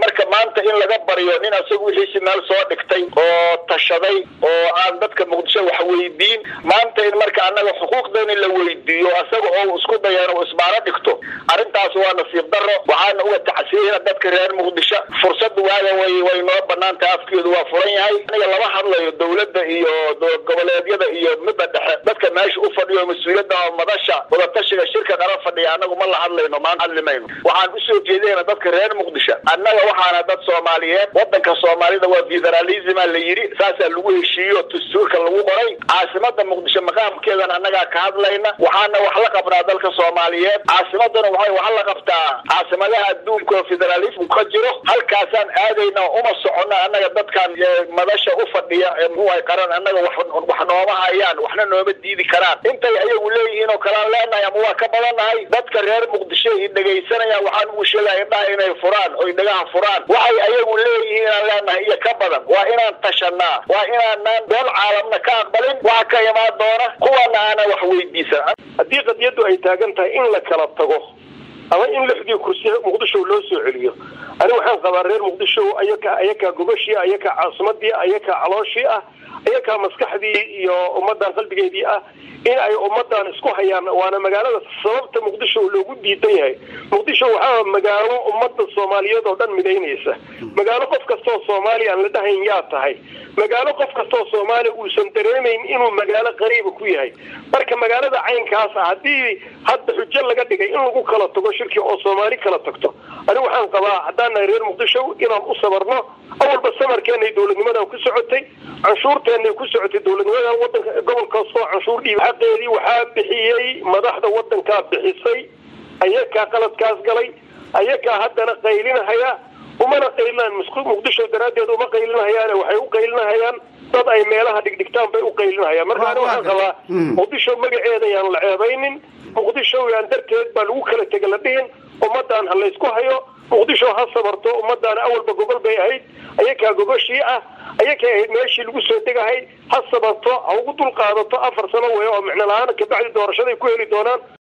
marka maanta in laga baryo nin asagu wixiisi meel soo dhigtay oo tashaday oo aan dadka muqdisho wax weydiin maanta in marka annaga xuquuqdeeni la weydiiyo asaga oo isku dayan oo isbaaro dhigto arrintaas waa nasiib daro waxaana uga tacsiyeyna dadka reer muqdisho fursad waaga way way noo banaan tahay afkeedu waa furan yahay aniga lama hadlayo dawladda iyo goboleedyada iyo midda dhexe dadka meesha u fadhiyo mas-uuliyadda madasha wadatashiga shirka qala fadhiya annagu ma la hadlayno maan hadli mayno waxaan usoo jeedayna dadka reer muqdisho annaga waxaana dad soomaaliyeed wadanka soomaalida waa federalisma la yidhi saasaa lagu heshiiyo dastuurka lagu qoray caasimada muqdisho maqaamkeedan annagaa ka hadlayna waxaana wax la qabnaa dalka soomaaliyeed caasimadana waxay wax la qabtaa caasimadaha adduunka oo federalism ka jiro halkaasaan aadayna uma socono annaga dadkan madasha u fadhiya ee muxuuhay qaran annaga wax wax nooma hayaan waxna nooma diidi karaan intay ayagu leeyihiin oo kalaan leenahay ama waa ka badannahay dadka reer muqdisho i dhegaysanayaan waxaan ugu sheegaya indhaha inay furaan oy dhagaha furaan waxay ayagu leeyihiin inaan leenahay iyo ka badan waa inaan tashanaa waa inaanaan beel caalamna ka aqbalin waxa ka imaan doona kuwana aana wax weydiisan haddii qadiyaddu ay taagan tahay in la kala tago ama in lixdii kursi muqdisho loo soo celiyo ani waxaan qabaa reer muqdisho ayaka ayakaa gobashii ayakaa caasimadii ayakaa calooshii ah ayakaa maskaxdii iyo ummadan qalbigeedii ah in ay ummadan isku hayaan waana magaalada sababta muqdisho loogu diidan yahay muqdisho waxaa magaalo ummada soomaaliyeed oo dhan midaynaysa magaalo qof kastoo soomaaliya aan la dhahayn yaa tahay magaalo qof kastoo soomaaliya uusan dareemayn inuu magaalo qariiba ku yahay marka magaalada caynkaas ah haddii hadda xujo laga dhigay in lagu kala tago shirki oo soomaali kala tagto ani waxaan qabaa haddaan nahay reer muqdisho inaan u sabarno awalba samarkeenay dowladnimadan ku socotay canshuurteenay ku socotay dowladnimadan wadanka gobol kastoo canshuur dhiib xaqeedii waxaa bixiyey madaxda wadankaa bixisay ayakaa qaladkaas galay ayakaa haddana qaylinahaya umana qaylinaan muqdisho daraaddeed uma qaylinahayaan waxay u qaylinahayaan dad ay meelaha dhigdhigtaan bay u qaylinahayaan marka ani waxaan qabaa muqdisho magaceeda yaan la ceebaynin muqdisho yaan darteed baa lagu kala tega la dhihin ummadaan ha laysku hayo muqdisho ha sabarto ummadaan awalba gogol bay ahayd ayakaa gogoshii ah ayakay ahayd meeshii lagu soo degahay ha sabarto ha ugu dul qaadato afar sano wey oo micno la-aan kabacdi doorashaday ku heli doonaan